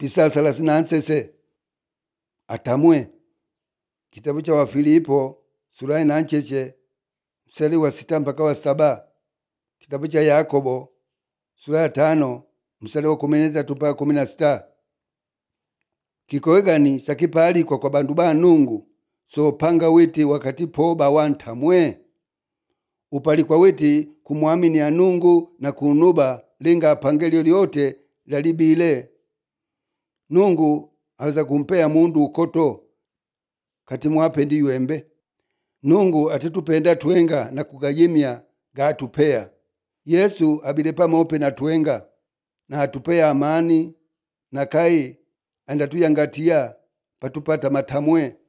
pisa thelathini na nsese atamwe kitabu cha wafilipo sura ya nancheche mstari wa sita mpaka wa saba kitabu cha yakobo sura ya tano mstari wa kumi na tatu mpaka kumi na sita kikoegani sakipaalikwa kwa bandu ba nungu sopanga witi wakati poba wantamwe upalikwa witi kumwamini ya nungu na kunuba linga apange lyolyote lalibile nungu aweza kumpea mundu ukoto kati mwapendi yuembe nungu atitupenda twenga na kugayimya gatupea yesu abile pamope na twenga na atupea amani na kai andatuyangatiya patupata matamwe